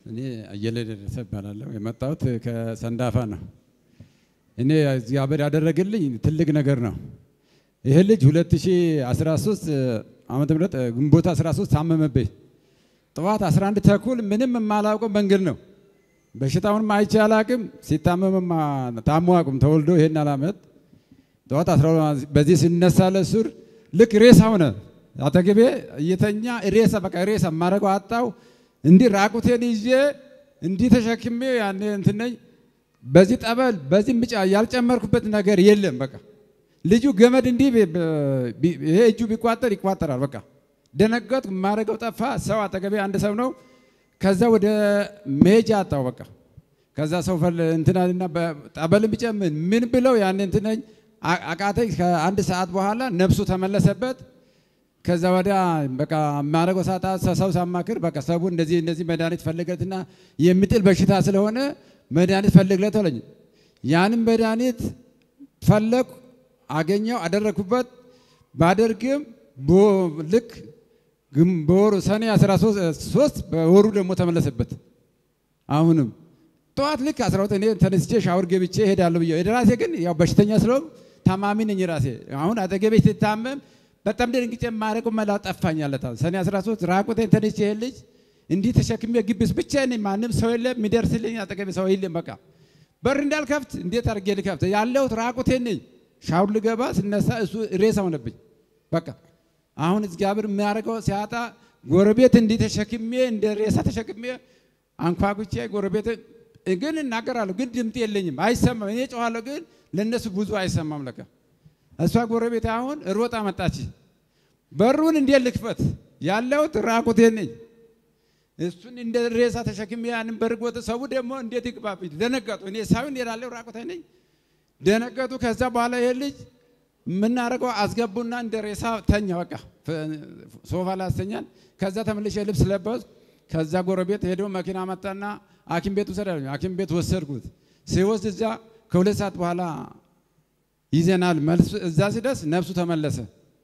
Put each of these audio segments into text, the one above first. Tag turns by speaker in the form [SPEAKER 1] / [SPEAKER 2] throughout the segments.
[SPEAKER 1] እኔ አየለ ደረሰ እባላለሁ። የመጣሁት ከሰንዳፋ ነው። እኔ እግዚአብሔር ያደረገልኝ ትልቅ ነገር ነው። ይህ ልጅ 2013 ዓመተ ምህረት ግንቦት 13 ታመመብኝ። ጠዋት 11 ተኩል ምንም የማላውቀው መንገድ ነው። በሽታውንም አይቼ አላቅም። ሲታመምም ታሞ አቁም ተወልዶ ይሄን አላመት ጠዋት 12 በዚህ ሲነሳ ለሱር ልክ ሬሳ ሆነ። አጠገቤ እየተኛ ሬሳ በቃ ሬሳ ማረገው አጣው። እንዲህ ራቁቴን ይዤ እንዲህ ተሸክሜ ያኔ እንትን ነኝ። በዚህ ጠበል በዚህ ምጫ ያልጨመርኩበት ነገር የለም። በቃ ልጁ ገመድ እንዲህ ይሄ እጁ ቢቋጠር ይቋጠራል። በቃ ደነገጥኩ። የማደርገው ጠፋ። ሰው አጠገቤ አንድ ሰው ነው። ከዛ ወደ መሄጃ አጣው። በቃ ከዛ ሰው ፈል እንትናልና ጠበልን ቢጨምን ምን ብለው ያን እንትነኝ አቃተኝ። ከአንድ ሰዓት በኋላ ነፍሱ ተመለሰበት። ከዛ ወዲያ በቃ የማደርገው ሳታ ሰው ሳማክር በቃ ሰቡ እንደዚህ እንደዚህ መድኃኒት ፈልገትና የሚጥል በሽታ ስለሆነ መድኃኒት ፈልግለት አለኝ። ያንም መድኃኒት ፈለኩ፣ አገኘው፣ አደረግኩበት። ባደርግም ልክ በወሩ ሰኔ 13 በወሩ ደግሞ ተመለሰበት። አሁንም ጠዋት ልክ 12 እኔ ተነስቼ ሻወር ገብቼ እሄዳለሁ ብዬ ራሴ ግን ያው በሽተኛ ስለሆንኩ ታማሚ ነኝ ራሴ። አሁን አጠገቤ ስታመም በጣም ደንግጬ የማደርገው መላ ጠፋኝ። አለታ ሰኔ 13 ራቁቴን ተነስቼ ይሄ ልጅ እንዲህ ተሸክሜ ግቢስ ብቻ ነኝ። ማንም ሰው የለም የሚደርስልኝ፣ አጠገቤ ሰው የለም። በቃ በር እንዳልከፍት እንዴት አድርጌ ልከፍት? ያለሁት ራቁቴን ነኝ። ሻውር ልገባ ስነሳ እሱ ሬሳ ሆነብኝ። በቃ አሁን እግዚአብሔር የሚያደርገው ሲያጣ ጎረቤት እንዲህ ተሸክሜ እንደ ሬሳ ተሸክሜ አንኳኩቼ ጎረቤት ግን እናገራለሁ፣ ግን ድምፅ የለኝም፣ አይሰማም። እኔ ጨዋለሁ፣ ግን ለእነሱ ብዙ አይሰማም። ለካ እሷ ጎረቤት አሁን ሮጣ መጣች። በሩን እንዴት ልክፈት? ያለሁት ራቁቴን ነኝ። እሱን እንደ ሬሳ ተሸክሜ ያንን በርጎት ሰው ደግሞ እንዴት ይግባብኝ? ደነገጡ። እኔ ሳይሆን እሄዳለሁ ራቁቴን ነኝ። ደነገጡ። ከዛ በኋላ ይሄ ልጅ የምናደርገው አስገቡና እንደ ሬሳ ተኛ። በቃ ሶፋ ላይ አስተኛል። ከዛ ተመልሼ ልብስ ለበስ። ከዛ ጎረቤት ሄዶ መኪና መጣና ሐኪም ቤት ውሰድ አለኝ። ሐኪም ቤት ወሰድኩት። ሲወስድ እዛ ከሁለት ሰዓት በኋላ ይዘናል። መልስ እዛ ሲደርስ ነፍሱ ተመለሰ።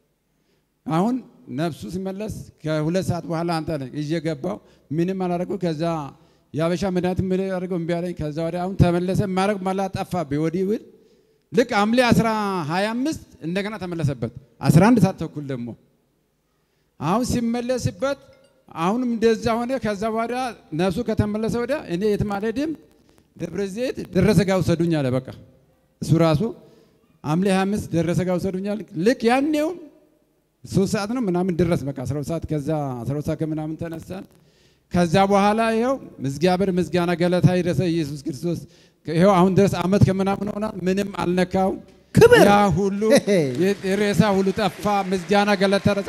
[SPEAKER 1] አሁን ነፍሱ ሲመለስ ከሁለት ሰዓት በኋላ አንተ ይዤ ገባው። ምንም አላደረገው። ከዛ የአበሻ መድኃኒት የሚያደርገው እምቢ አለኝ። ከዛ ወዲያ አሁን ተመለሰ። ማድረግ መላ ጠፋብኝ። ወዲህ ውል ልክ ሐምሌ 25 እንደገና ተመለሰበት 11 ሰዓት ተኩል ደግሞ አሁን ሲመለስበት አሁንም እንደዛ ሆነ። ከዛ በኋላ ነፍሱ ከተመለሰ ወዲያ እኔ የትም አልሄድም፣ ደብረ ዘይት ደረሰ ጋ ውሰዱኝ አለ። በቃ እሱ ራሱ ሐምሌ 25 ደረሰ ጋ ውሰዱኝ አለ። ልክ ያኔውም ሶስት ሰዓት ነው ምናምን ድረስ በቃ 12 ሰዓት ከዛ 12 ሰዓት ከምናምን ተነሳን። ከዛ በኋላ ይኸው እግዚአብሔር ምስጋና ገለታ ይድረሰ ኢየሱስ ክርስቶስ ይኸው አሁን ድረስ አመት ከምናምን ሆኗል። ምንም አልነካው።
[SPEAKER 2] ክብር
[SPEAKER 1] ያ ሁሉ የሬሳ ሁሉ ጠፋ። ምስጋና ገለታ ረሰ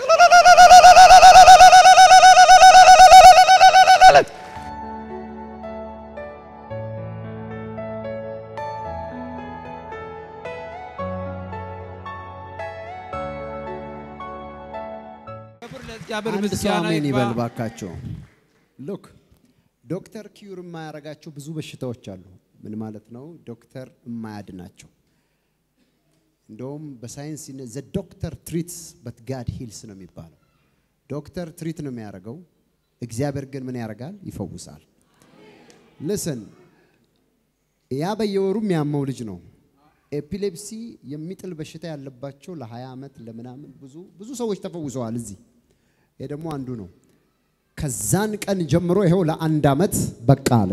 [SPEAKER 2] አንድ ሰው አሜን ይበል ባካቸው። ሉክ ዶክተር ኪዩር የማያደርጋቸው ብዙ በሽታዎች አሉ። ምን ማለት ነው? ዶክተር የማያድናቸው እንደውም በሳይንስ ዘ ዶክተር ትሪትስ በት ጋድ ሂልስ ነው የሚባለው። ዶክተር ትሪት ነው የሚያደርገው፣ እግዚአብሔር ግን ምን ያደርጋል? ይፈውሳል። ልስን ያ በየወሩ የሚያመው ልጅ ነው። ኤፒሌፕሲ የሚጥል በሽታ ያለባቸው ለ20 ዓመት ለምናምን ብዙ ብዙ ሰዎች ተፈውሰዋል። እዚህ ይሄ ደግሞ አንዱ ነው። ከዛን ቀን ጀምሮ ይኸው ለአንድ ዓመት በቃ አለ።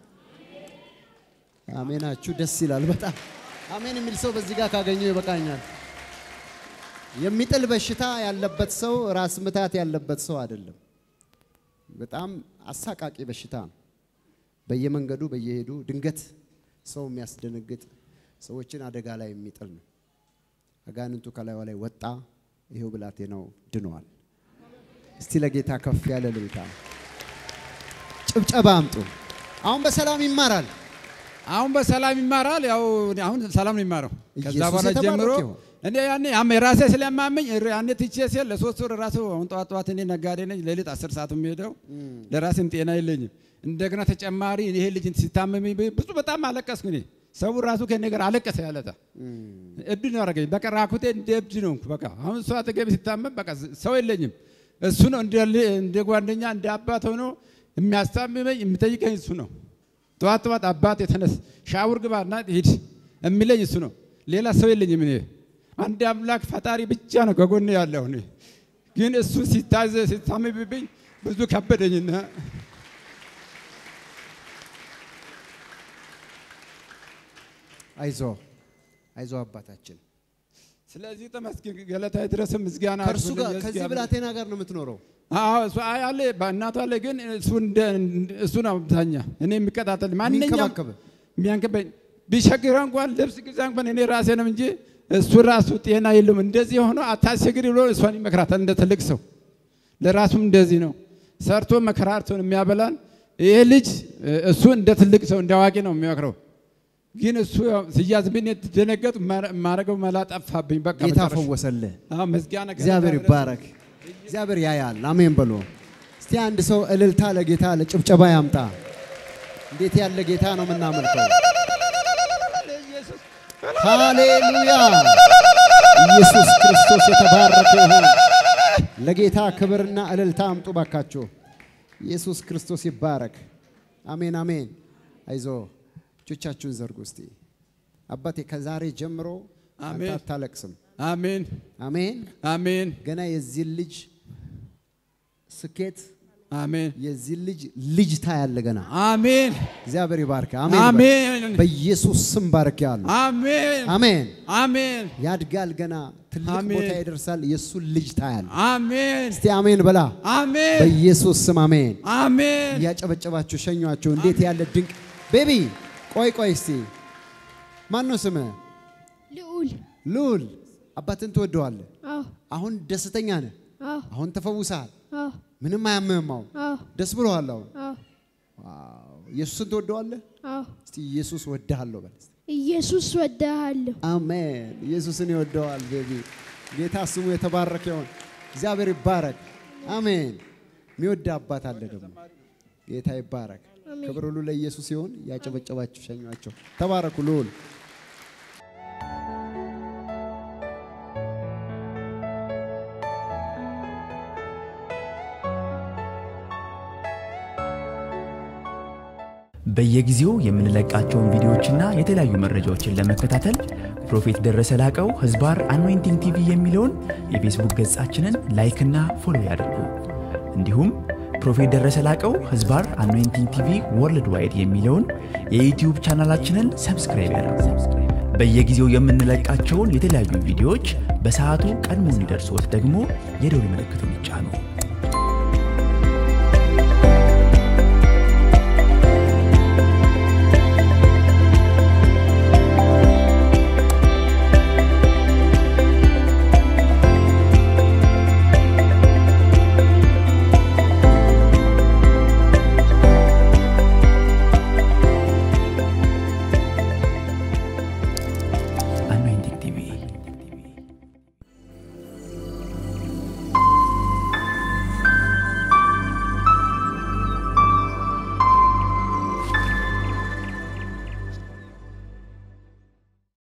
[SPEAKER 2] አሜናችሁ ደስ ይላል በጣም አሜን የሚል ሰው በዚህ ጋር ካገኘው ይበቃኛል። የሚጥል በሽታ ያለበት ሰው ራስ ምታት ያለበት ሰው አይደለም። በጣም አሳቃቂ በሽታ ነው። በየመንገዱ በየሄዱ ድንገት ሰው የሚያስደነግጥ ሰዎችን አደጋ ላይ የሚጥል ነው። አጋንንቱ ከላዩ ላይ ወጣ። ይሄው ብላቴናው ድነዋል። እስቲ ለጌታ ከፍ ያለ ልልታ ጭብጨባ አምጡ። አሁን በሰላም ይማራል።
[SPEAKER 1] አሁን በሰላም ይማራል። ያው አሁን ሰላም ነው የሚማረው። ከዛ
[SPEAKER 2] ኢየሱስ
[SPEAKER 1] በኋላ
[SPEAKER 2] የተባረከ
[SPEAKER 1] ጀምሮ
[SPEAKER 2] ይሁን።
[SPEAKER 1] እኔ ያኔ ያም የራሴ ስለማመኝ እር- ያኔ ትቼ ሲል ለሶስት ወር ራሱ አሁን ጠዋት ጠዋት እኔ ነጋዴ ነኝ። ሌሊት አስር ሰዓት የሚሄደው ለራሴም ጤና የለኝም። እንደገና ተጨማሪ ይሄ ልጅ ሲታመም ብዙ በጣም አለቀስኩ እኔ ሰው ራሱ ከኔ ጋር አለቀሰ ያለታ እብድ ነው ያደረገኝ። በቃ ራኩቴ እንደ እብድ ነው በቃ አሁን እሱ አጠገቤ ሲታመም በቃ ሰው የለኝም። እሱ ነው እንደ ል- እንደ ጓደኛ እንደ አባት ሆኖ የሚያስታምመኝ የሚጠይቀኝ እሱ ነው። ጠዋት ጠዋት አባት የተነስ ሻውር ግባና ሂድ የሚለኝ እሱ ነው። ሌላ ሰው የለኝም። እኔ አንድ አምላክ ፈጣሪ ብቻ ነው ከጎኔ ያለው። እኔ ግን እሱ ሲታዘ ሲታምብብኝ ብዙ ከበደኝና
[SPEAKER 2] አይዞ አይዞ አባታችን
[SPEAKER 1] ስለዚህ ተመስገን ገለታ ድረስ ምስጋና
[SPEAKER 2] ከእርሱ ጋር
[SPEAKER 1] አድርጉልኝ።
[SPEAKER 2] ከዚህ
[SPEAKER 1] እግዚአብሔር-
[SPEAKER 2] ብላቴና ጋር ነው የምትኖረው።
[SPEAKER 1] አዎ እሱ አይ አለ በእናቱ አለ። ግን እሱ እንደ እሱ ነው አብዛኛ እኔ የሚከታተል ማንኛውም
[SPEAKER 2] የሚንከባከብ
[SPEAKER 1] የሚያንከበኝ ቢቸግረ እንኳን ልብስ ግዛ እንኳን እኔ ራሴ ነው እንጂ እሱ ራሱ ጤና የለውም። እንደዚህ ሆኖ አታስቸግሪ ብሎ እሷን ይመክራታል እንደ ትልቅ ሰው። ለራሱም እንደዚህ ነው ሰርቶ መከራርቶን የሚያበላን ይሄ ልጅ እሱ እንደ ትልቅ ሰው እንደ አዋቂ ነው የሚመክረው። ግን እሱ ያው ሲያዝብኝ ደነገጡ። ማረገው መላ ጠፋብኝ። በቃ
[SPEAKER 2] ጌታ
[SPEAKER 1] መጨረሻ።
[SPEAKER 2] ፈወሰልህ።
[SPEAKER 1] አዎ ምስጋና
[SPEAKER 2] እግዚአብሔር
[SPEAKER 1] ገለታ
[SPEAKER 2] ይባረክ። እግዚአብሔር ያያል። አሜን በሎ። እስቲ አንድ ሰው እልልታ ለጌታ ለጭብጨባ ያምጣ። እንዴት ያለ ጌታ ነው የምናመልከው!
[SPEAKER 1] ኢየሱስ
[SPEAKER 2] ሃሌሉያ! ኢየሱስ ክርስቶስ የተባረከ ይሁን። ለጌታ ክብርና እልልታ አምጡ ባካችሁ። ኢየሱስ ክርስቶስ ይባረክ። አሜን አሜን። አይዞ እጆቻችሁን ዘርጉ እስቲ። አባቴ ከዛሬ ጀምሮ አንተ
[SPEAKER 1] አሜን።
[SPEAKER 2] አታለቅስም።
[SPEAKER 1] አሜን
[SPEAKER 2] አሜን።
[SPEAKER 1] አሜን
[SPEAKER 2] ገና የዚህን ልጅ ስኬት
[SPEAKER 1] አሜን
[SPEAKER 2] የዚህ ልጅ ልጅ ታያለ ገና።
[SPEAKER 1] አሜን
[SPEAKER 2] እግዚአብሔር ይባርክ። አሜን።
[SPEAKER 1] አሜን
[SPEAKER 2] በኢየሱስ ስም ባርክ ያሉ
[SPEAKER 1] አሜን
[SPEAKER 2] አሜን።
[SPEAKER 1] አሜን
[SPEAKER 2] ያድጋል ገና ትልቅ
[SPEAKER 1] አሜን።
[SPEAKER 2] ቦታ ይደርሳል። የእሱን ልጅ ታያል።
[SPEAKER 1] አሜን
[SPEAKER 2] እስቲ አሜን በላ።
[SPEAKER 1] አሜን
[SPEAKER 2] በኢየሱስ ስም አሜን።
[SPEAKER 1] አሜን
[SPEAKER 2] እያጨበጨባችሁ ሸኟቸው። እንዴት ያለ ድንቅ ቤቢ። ቆይ ቆይ እስቲ ማን ነው ስምህ?
[SPEAKER 3] ልዑል
[SPEAKER 2] ልዑል። አባትን ትወደዋለህ።
[SPEAKER 3] አዎ
[SPEAKER 2] አሁን ደስተኛ ነህ።
[SPEAKER 3] አዎ
[SPEAKER 2] አሁን ተፈውሰሃል።
[SPEAKER 3] አዎ
[SPEAKER 2] ምንም አያምህም። አሁን
[SPEAKER 3] አዎ
[SPEAKER 2] ደስ ብሎሃል። አሁን
[SPEAKER 3] አዎ
[SPEAKER 2] ዋው! ኢየሱስን ትወደዋለህ።
[SPEAKER 3] አዎ
[SPEAKER 2] እስቲ ኢየሱስ ወድሃለሁ በል። እስቲ።
[SPEAKER 3] ኢየሱስ ወድሃለሁ።
[SPEAKER 2] አሜን። ኢየሱስን ይወደዋል። ቤቢ ጌታ ስሙ የተባረከ ይሁን። እግዚአብሔር ይባረክ። አሜን። የሚወድ አባት አለ ደግሞ ጌታ ይባረክ።
[SPEAKER 3] አሜን።
[SPEAKER 2] ክብር ሁሉ ለኢየሱስ ይሁን። ያጨበጨባችሁ ሸኟቸው። ተባረኩ ልዑል
[SPEAKER 4] በየጊዜው የምንለቃቸውን ቪዲዮዎችና የተለያዩ መረጃዎችን ለመከታተል ፕሮፌት ደረሰ ላቀው ህዝባር አኖይንቲንግ ቲቪ የሚለውን የፌስቡክ ገጻችንን ላይክና ፎሎ ያድርጉ። እንዲሁም ፕሮፌት ደረሰ ላቀው ህዝባር አኖይንቲንግ ቲቪ ወርልድ ዋይድ የሚለውን የዩትዩብ ቻናላችንን ሰብስክራይብ ያድርጉ። በየጊዜው የምንለቃቸውን የተለያዩ ቪዲዮዎች በሰዓቱ ቀድሞ እንዲደርሶት ደግሞ የደውል ምልክቱን ይጫኑ።